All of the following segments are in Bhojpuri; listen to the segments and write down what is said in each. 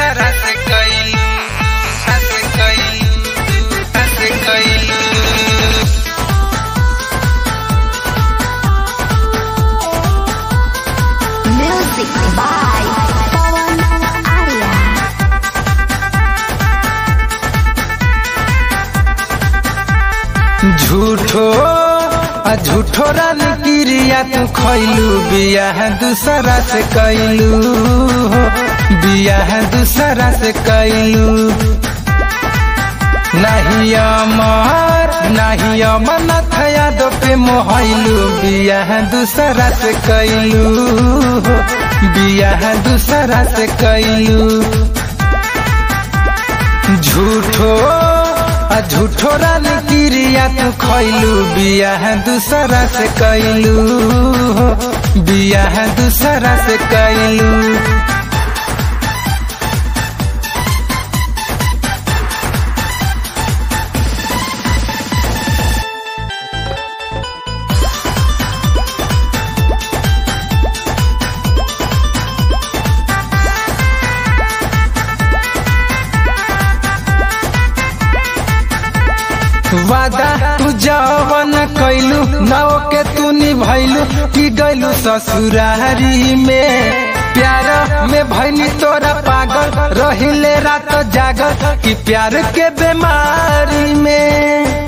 दूसरा से कैलू हंस कैलू हंस कैलू Music by Pawan Arya. झूठो आ झूठो रान क्रिया तू खैलू बियाह दूसरा से कैलू बियाह दूसरा से कैलू नहीं अमर नहीं अमनथ यादव पे मोहलू बियाह दूसरा से कैलू बियाह दूसरा से कैलू झूठो आ झूठो रान क्रिया तू खैलू बियाह दूसरा से कैलू बियाह दूसरा से कैलू वादा तू जवन कैलू नौ के तू निभैलू कि गैलू ससुरारी में प्यार में भैनी तोरा पागल रहिले रात जागल कि प्यार के बीमारी में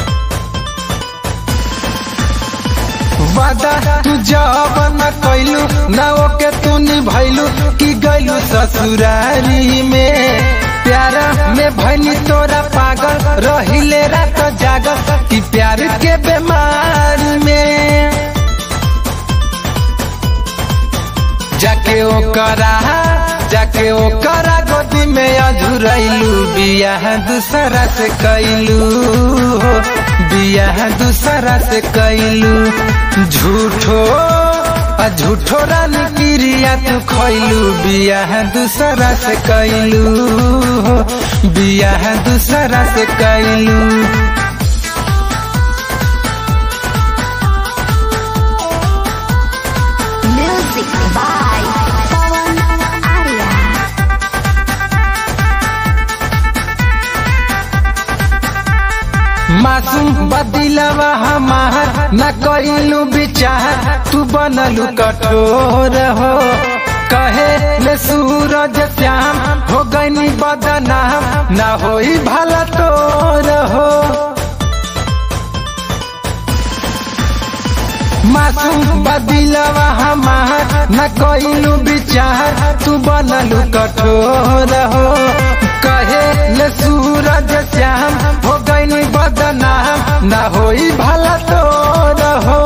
वादा तू जवन कैलू नौ के तू निभैलू कि गैलू ससुरारी में प्यार में भैनी तोरा पागल रहिले रात जागल कि प्यार के बीमार में जाके ओकरा जाके ओकरा गोदी में अधुरैलू बियाह दूसरा से कैलू बियाह दूसरा से कैलू झूठो आ झूठो रान क्रिया तू खैलू बियाह दूसरा से कैलू बियाह दूसरा से कैलू Music by Pawan Arya. मासूम बदिलवा हमार न कैलू विचार तू बनलू कठोर हो कहे ले सूरज श्याम हो गई बदनाम न होई भला तोर हो मासूम बदिलवा हमार न कैलू विचार तू बनलू कठोर हो कहे ले सूरज श्याम हो गई बदनाम न होई भला तोर हो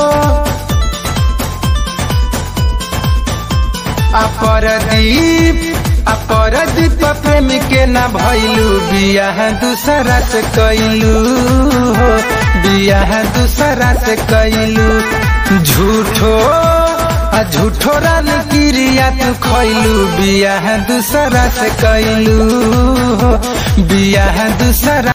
अपरदीप अपरदीप प्रेम के न भैलू बियाह दूसरा से कैलू हो बियाह दूसरा से कैलू झूठो आ झूठो रान क्रिया तू खैलू बियाह दूसरा से कैलू बियाह दूसरा